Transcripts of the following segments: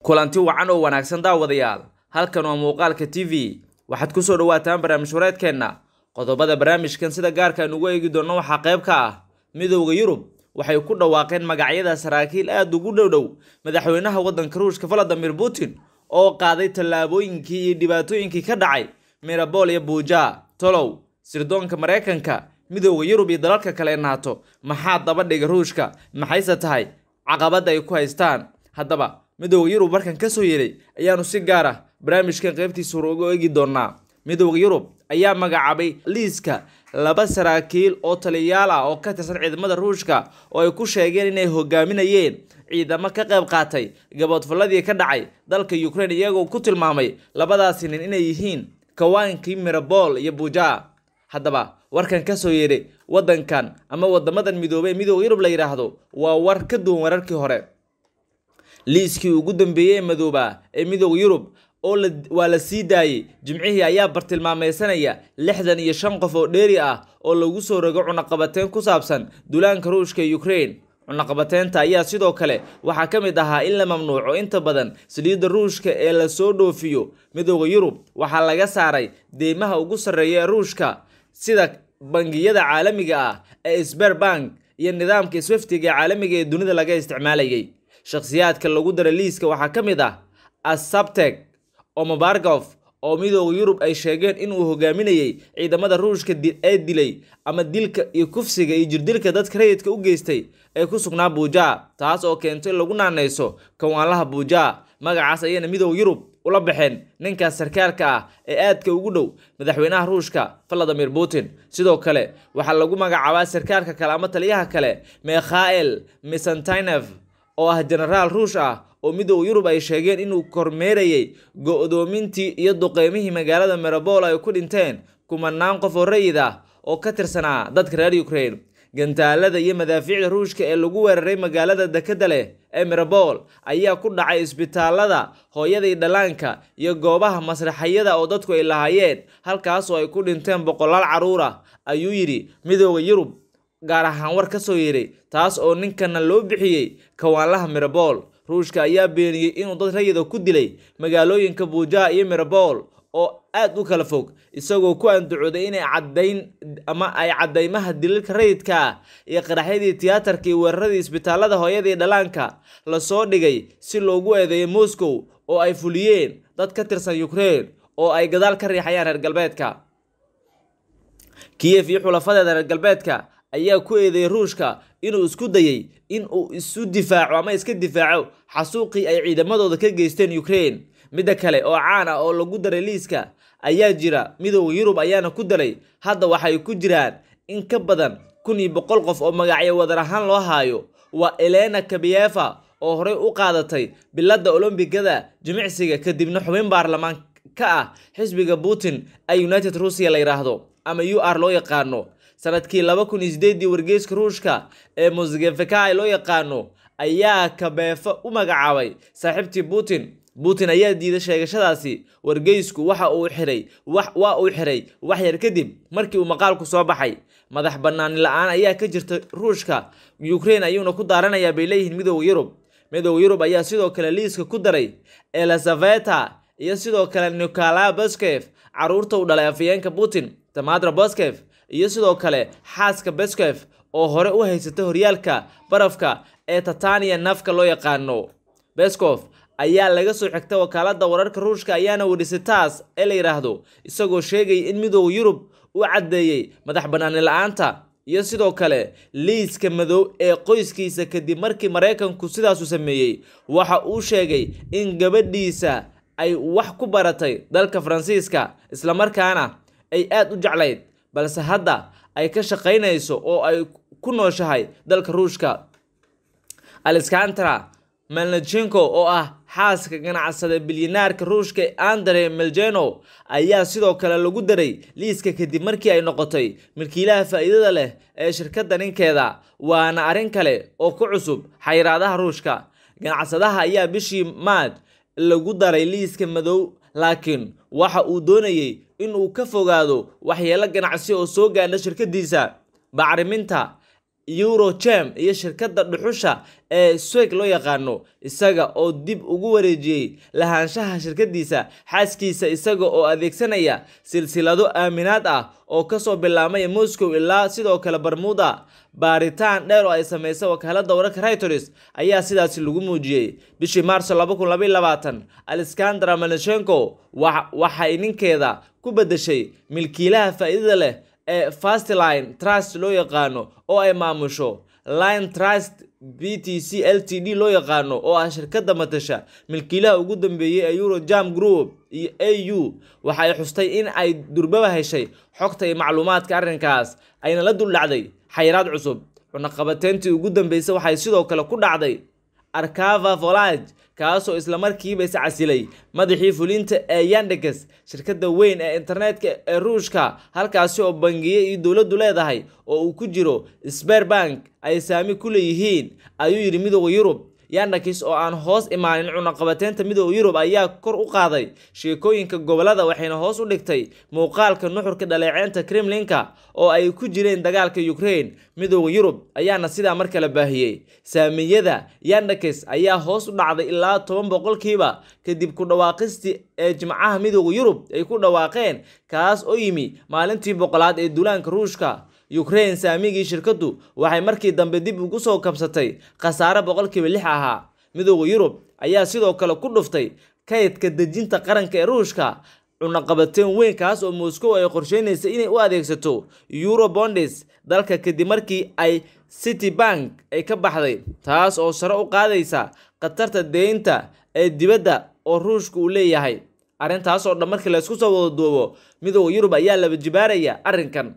kulanti wacan oo wanaagsan daawadayaal halkan waa muuqaalka t v waxaad kusoo dhawaataan barnaamij wareedkeenna qodobada barnaamijkan sida gaarka aan ugu eegi doonno waxaa qayb ka ah midowda yurub waxay ku dhawaaqeen magacyada saraakiil aada ugu dhowdhow madaxweynaha waddanka ruushka valadimir putin oo qaaday tallaabooyinkii iyo dhibaatooyinkii ka dhacay mirabol iyo buuja tolow sirdoonka maraykanka midowda yurub iyo dalalka kale ee naato maxaa daba dhiga ruushka maxayse tahay caqabada ay ku haystaan haddaba midowda yurub markan kasoo yeeray ayaanu si gaar ah barnaamijkan qaybtiisa hore uga eegi doonaa midowda yurub ayaa magacaabay liiska laba saraakiil oo taliyayaal ah oo ka tirsan ciidamada ruushka oo ay ku sheegeen inay hogaaminayeen ciidamo ka qayb qaatay gaboodfalladii ka dhacay dalka ukraine iyagoo ku tilmaamay labadaasi nin inay yihiin kawaankii mirabol iyo buja haddaba warkan kasoo yeedhay waddankan ama wadamadan midoobey midowda yurub la yidhaahdo waa war ka duwan wararkii hore liiskii ugu dambeeyey ee madooba ee midowda yurub oo waa la sii daayey jimcihii ayaa bartilmaameysanaya lixdan iyo shan qof oo dheeri ah oo lagu soo rogo cunaqabateyn ku saabsan duulaanka ruushka ee ukraine cunaqabateynta ayaa sidoo kale waxaa ka mid ahaa in la mamnuuco inta badan saliidda ruushka ee lasoo dhoofiyo midowda yurub waxaa laga saaray deymaha ugu sarreeya ee ruushka sida bangiyada caalamiga ah ee sberbank iyo nidaamka swiftiga ee caalamiga ee dunida laga isticmaalayay shakhsiyaadka lagu daray liiska waxaa ka mid ah asabtek omobargof oo midowda yurub ay sheegeen inuu hogaaminayay ciidamada ruushka ee dilay ama dilka iyo kufsiga iyo jirdilka dadka rayidka u geystay ee ku sugnaa buuja taas oo keento in lagu naanayso kawaanlaha buuja magacaas ayayna midowda yurub ula baxeen ninkaas sarkaalka ah ee aadka ugu dhow madaxweynaha ruushka valadimir putin sidoo kale waxaa lagu magacaabaa sarkaalka kale ama taliyaha kale mikhael misantinef oo ah jenaraal ruush ah oo midowda yurub ay sheegeen inuu kormeerayay go-doomintii iyo duqeymihii magaalada mirabol ay ku dhinteen kumanaan qof oo rayid ah oo ka tirsanaa dadka reer ukraine gantaalada iyo madaafiicda ruushka ee lagu weeraray magaalada dekada leh ee mirabol ayaa ku dhacay isbitaalada hooyadii dhallaanka iyo goobaha masraxayada oo dadku ay lahaayeen halkaasoo ay ku dhinteen boqolaal carruur ah ayuu yidhi midowda yurub gaar ahaan war ka soo yeeray taas oo ninkana loo bixiyey kawaanlaha mirabol ruushka ayaa beeniyey inuu dad rayida ku dilay magaalooyinka buuja iyo mirabol oo aad u kala fog isagoo ku andacooday inay cadayn ama ay cadaymaha dililka rayidka ah iyo qaraxyadii tiyaatarka iyo weeraradii isbitaalada hooyadii dhallaanka lasoo dhigay si loogu eedeeyo moscow oo ay fuliyeen dad ka tirsan ukraine oo ay gadaal ka riixayaan reer galbeedka kiyef iyo xulafadeeda reer galbeedka ayaa ku eedeeyay ruushka inuu isku dayay in uu isu difaaco ama iska difaaco xasuuqii ay ciidamadooda ka geysteen ukraine midda kale oo caan ah oo lagu daray liiska ayaa jira midowda yurub ayaana ku daray hadda waxay ku jiraan in ka badan kun iyo boqol qof oo magacyo wadar ahaan loo haayo waa elena kabiyefa oo horey u qaadatay biladda olombigada jimicsiga kadibna xubin baarlamaan ka ah xisbiga putin ee united ruusiya la yidhaahdo ama u r loo yaqaano sanadkii laba kun iyo sideedii wargeyska ruushka ee mosgefekai loo yaqaano ayaa kabeefa u magacaabay saaxiibtii putin putin ayaa diiday sheegashadaasi wargeysku waxa uu xiray waa uu xiray wax yar kadib markii uu maqaalku soo baxay madax banaani la-aan ayaa ka jirta ruushka ukraine ayuuna ku daaranayaa bay leeyihiin midowda yurub midowda yurub ayaa sidoo kale liiska ku daray elizaveta iyo sidoo kale nicola boskef caruurta u dhalay afayeenka putin tamadra boskef iyo sidoo kale xaaska beskef oo hore u haysata horyaalka barafka ee tatania nafka loo yaqaano beskof ayaa laga soo xigta wakaalada wararka ruushka ayaana wadhisay taas ee la yidhaahdo isagoo sheegaya in midowda yurub u caddeeyey madax banaani la-aanta iyo sidoo kale liiska madow ee qoyskiisa kadib markii maraykanku sidaasu sameeyey waxa uu sheegay in gabadhiisa ay wax ku baratay dalka faransiiska islamarkaana ay aada u jeclayd balse hadda ay ka shaqaynayso oo ay ku nooshahay dalka ruushka alexandra melnichenko oo ah xaaska ganacsada bilyaneerka ruushka andre meljeno ayaa sidoo kale lagu daray liiska kadib markii ay noqotay milkiilaha faa'iidada leh ee shirkadda ninkeeda waana arrin kale oo ku cusub xayiraadaha ruushka ganacsadaha ayaa bishii maaj lagu daray liiska madow laakiin waxa uu doonayey inuu ka fogaado waxyeelo ganacsi oo soo gaadha shirkadiisa bacriminta eurogem iyo shirkadda dhuxusha ee sweg loo yaqaano isaga oo dib ugu wareejiyey lahaanshaha shirkadiisa xaaskiisa isaga oo adeegsanaya silsilado aaminaad ah oo kasoo bilaabmaya moscow ilaa sidoo kale barmuda baaritaan dheer oo ay sameysay wakaalada wararka reuters ayaa sidaasi lagu muujiyey bishii maarso alexandra maneshenko waxay ninkeeda ku bedeshay milkiilaha faa'iidada leh ee fastline trust loo yaqaano oo ay maamusho line trust b t c l t d loo yaqaano oo ah shirkadda matasha milkiilaha ugu dambeeyey ee eurojam group iyo a u waxa ay xustay in ay durbaba heshay xogta iyo macluumaadka arrinkaas ayna la duldhacday xayiraad cusub cunaqabateyntii ugu dambeysay waxay sidoo kale ku dhacday arkava volage kaasoo islamarkiiba is casilay madaxii fulinta ee yandex shirkadda weyn ee internetka ee ruushka halkaasi oo bangiye iyo dowladdu leedahay oo uu ku jiro sberbank ay saami ku leeyihiin ayuu yidhi midooda yurub yandex oo aan hoos imaanin cunaqabateynta midooda yurub ayaa kor u qaaday sheekooyinka gobolada waxayna hoos u dhigtay muuqaalka nuxurka dhaleeceynta kremlinka oo ay ku jireen dagaalka ukraine midooda yurub ayaana sidaa mar kale baahiyey saamiyada yandex ayaa hoos u dhacday ilaa toban boqolkiiba kadib ku dhawaaqistii ee jimcaha midooda yurub ay ku dhawaaqeen kaas oo yimi maalintii boqolaad ee duulaanka ruushka ukraine saamigii shirkaddu waxay markii dambe dib ugu soo kabsatay khasaare boqolkiiba lix ahaa midooda yurub ayaa sidoo kale ku dhuftay kaydka dejinta qaranka ee ruushka cunaqabateen weyn kaas oo moscow ay qorsheynaysa inay u adeegsato eurobondes dalka kadib markii ay city bank ay ka baxday taas oo sare u qaadaysa khatarta deynta ee dibadda oo ruushka uu leeyahay arrintaas oo dhan markii laysku soo wada duubo midooda yurub ayaa laba jibaaraya arrinkan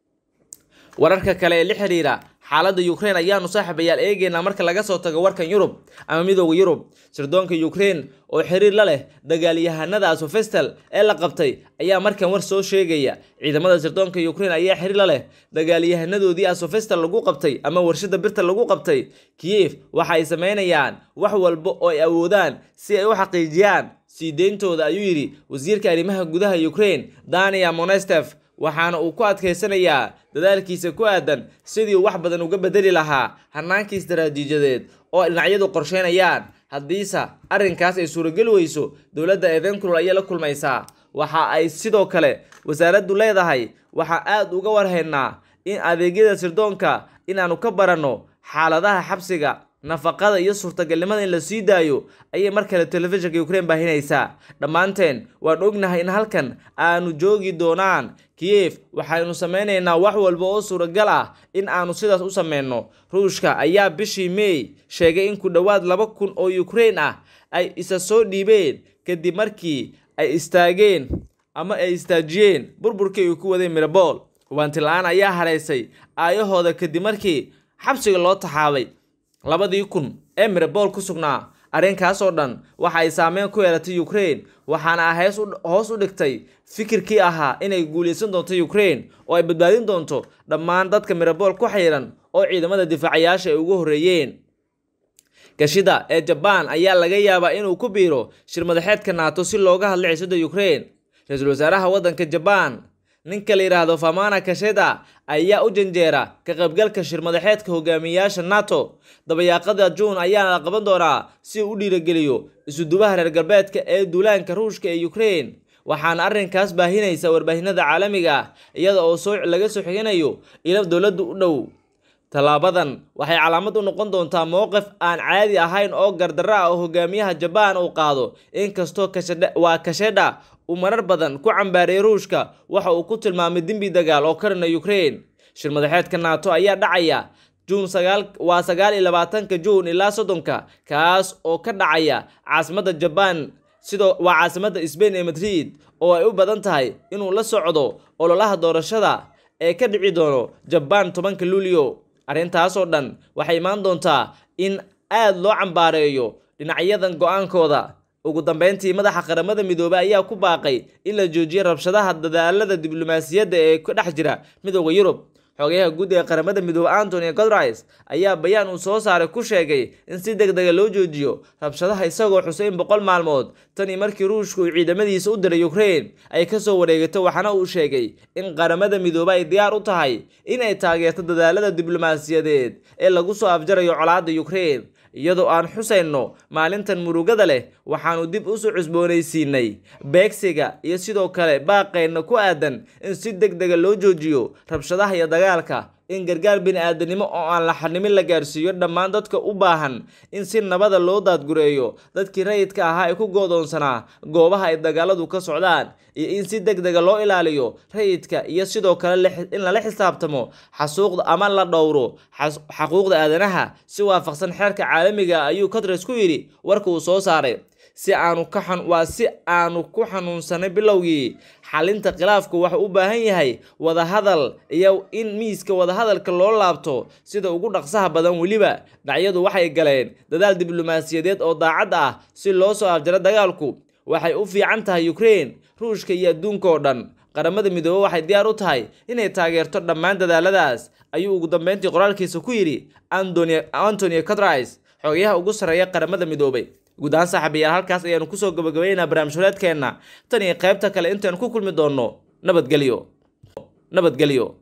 wararka kale ee la xiriira xaaladda ukraine ayaanu saaxiibayaal eegeynaa marka laga soo tago warkan yurub ama midooda yurub sirdoonka ukraine oo xiriir la leh dagaalyahanada asofestal ee la qabtay ayaa markan war soo sheegaya ciidamada sirdoonka ukraine ayaa xiriir la leh dagaalyahanadoodii asofestal lagu qabtay ama warshada birta lagu qabtay kiyef waxa ay sameynayaan wax walba oo ay awoodaan si ay u xaqiijiyaan sii deyntooda ayuu yidhi wasiirka arrimaha gudaha ukraine dania monestef waxaana uu ku adkaysanayaa dadaalkiisa ku aadan sidii uu wax badan uga bedeli lahaa hannaankii istaraatiijiyadeed oo dhinacyadu qorsheynayaan haddiise arrinkaas ay suurageli weyso dowladda eedenkulol ayay la kulmaysaa waxa ay sidoo kale wasaaraddu leedahay waxaa aad uga warhaynaa in adeegyada sirdoonka inaannu ka baranno xaaladaha xabsiga nafaqada iyo suurtagalnimada in la sii daayo ayay mar kale telefishinka ukraine baahinaysaa dhammaanteen waan ognahay in halkan aanu joogi doonaan kiyef waxaynu sameynaynaa wax walba oo suuragal ah in aanu sidaas u sameyno ruushka ayaa bishii may sheegay in ku dhowaad laba kun oo ukraine ah ay isa soo dhiibeen kadib markii ay istaageen ama ay istaajiyeen burburkii ay ku wadeen mirabol hubaanti la-aan ayaa haraysay aayahooda kadib markii xabsiga loo taxaabay labadii kun ee mirabol ku sugnaa arrinkaas oo dhan waxa ay saameyn ku yeelatay ukraine waxaana ah hoos u dhigtay fikirkii ahaa inay guulaysan doonto ukraine oo ay badbaadin doonto dhammaan dadka mirabol ku xayiran oo ciidamada difaacayaasha ay ugu horreeyeen gashida ee jabaan ayaa laga yaabaa inuu ku biiro shir madaxeedka naato si looga hadla xiisada ukraine ra-iisul wasaaraha waddanka jabaan ninka la yidhaahdo famana kasheda ayaa u janjeera ka qaybgalka shir madaxeedka hogaamiyayaasha nato dabayaaqada juun ayaana la qaban doonaa si uu u dhiirageliyo isudubaha reer galbeedka ee duulaanka ruushka ee ukraine waxaana arrinkaas baahinaysa warbaahinada caalamiga ah iyada oo soo laga soo xiganayo ilo dowladdu u dhow tallaabadan waxay calaamad u noqon doontaa mowqif aan caadi ahayn oo gardarro ah oo hogaamiyaha jabaan uu qaado inkastoo waa kashedha uu marar badan ku cambaareeyay ruushka waxa uu ku tilmaamay dembi dagaal oo karina ukraine shir madaxeedka nato ayaa dhacaya juun sagaal waa sagaal iyo labaatanka juun ilaa soddonka kaas oo ka dhacaya caasimadda jabaan sidoo waa caasimadda sbain ee madrid oo ay u badan tahay inuu la socdo ololaha doorashada ee ka dhici doono jabaan tobanka luulyo arrintaasoo dhan waxay imaan doontaa in aad loo cambaareeyo dhinacyadan go-aankooda ugu dambeyntii madaxa qaramada midoobey ayaa ku baaqay in la joojiyo rabshadaha dadaalada diblomaasiyadda ee ka dhex jira midooda yurub xogayaha guud ee qaramada midoobe antony godrais ayaa bayaan uu soo saaray ku sheegay in si deg dega loo joojiyo rabshadaha isagoo xusay in boqol maalmood tanii markii ruushka uu ciidamadiisa u diray ukraine ay kasoo wareegato waxaana uu sheegay in qaramada midoobe ay diyaar u tahay inay taageerto dadaalada diblomaasiyadeed ee lagu soo afjarayo colaadda ukraine iyadoo aan xusayno maalintan murugada leh waxaanu dib usoo cusboonaysiinay beegsiga iyo sidoo kale baaqayna ku aadan in si deg dega loo joojiyo rabshadaha iyo dagaalka in gargaar bini-aadanimo oo aan la xanimin la gaarsiiyo dhammaan dadka u baahan in si nabada loo daadgureeyo dadkii rayidka ahaa ee ku goodoonsanaa goobaha ay dagaaladu ka socdaan iyo in si deg dega loo ilaaliyo rayidka iyo sidoo kale in lala xisaabtamo xasuuqda ama la dhowro xaquuqda aadanaha si waafaqsan xeerka caalamiga ayuu katres ku yidhi warka uu soo saaray si aanu ka waa si aanu ku xanuunsanay bilowgii xalinta khilaafku waxa u baahan yahay wadahadal iyo in miiska wadahadalka loo laabto sida ugu dhaqsaha badan weliba dhacyadu waxay galeen dadaal diblomaasiyadeed oo daacad ah si loo soo afjaro dagaalku waxay u fiican tahay ukraine ruushka iyo adduunka oo dhan qaramada midoobe waxay diyaar u tahay inay taageerto dhammaan dadaaladaas ayuu ugu dambeyntii qoraalkiisa ku yidhi antony catrais xogayaha ugu sarreeya qaramada midoobay guud ahaan saaxiibayaal halkaas ayaanu kusoo gabagabaynaynaa barnaamij horeedkeenna tan iyo qaybta kale intaanu ku kulmi doonno nabadgelyo nabadgelyo